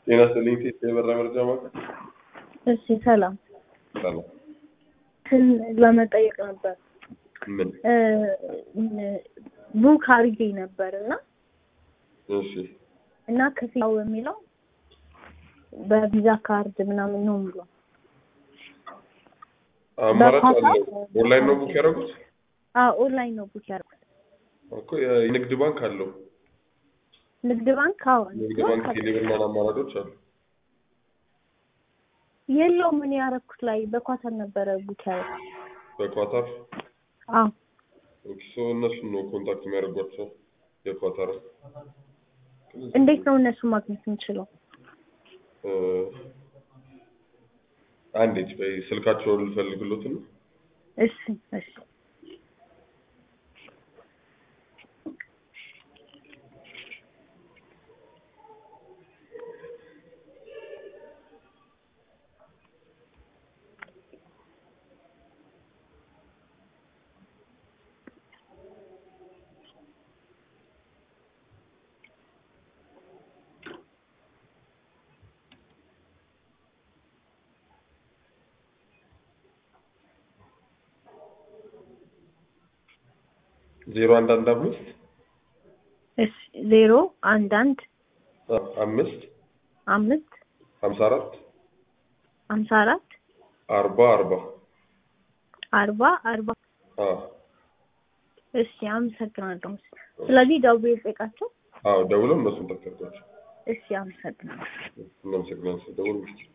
ጤና ይስጥልኝ ሴት የበራ መረጃ ማለት እሺ ሰላም ሰላም ትን ለመጠየቅ ነበር ምን ቡክ አድርጌ ነበር እና እሺ እና ክፍያው የሚለው በቪዛ ካርድ ምናምን ነው የሚለው አማራጭ አለ በኳታር ኦንላይን ነው ቡክ ያደረጉት አዎ ኦንላይን ነው ቡክ ያደረኩት እኮ የንግድ ባንክ አለው ንግድ ባንክ አዎ ንግድ ባንክ ቴሌብርና አማራጮች አሉ የለውም እኔ ያደረኩት ላይ በኳታር ነበረ ቡክ ያደረኩት በኳታር አዎ ኦኬ ሶ እነሱን ነው ኮንታክት የሚያደርጓቸው የኳታር እንዴት ነው እነሱ ማግኘት የምችለው እ፣ አንዴት በይ ስልካቸውን ልፈልግሎት ነው እሺ እሺ ዜሮ አንድ አንድ አምስት እሺ ዜሮ አንድ አንድ አ- አምስት አምስት ሀምሳ አራት ሀምሳ አራት አርባ አርባ አርባ አርባ አ እሺ አመሰግናለሁ ስለዚህ ደውዬ ልጠይቃቸው አዎ ደውለው እነሱን ተከታተሏቸው እሺ አመሰግናለሁ እናመሰግናለን ደውሉ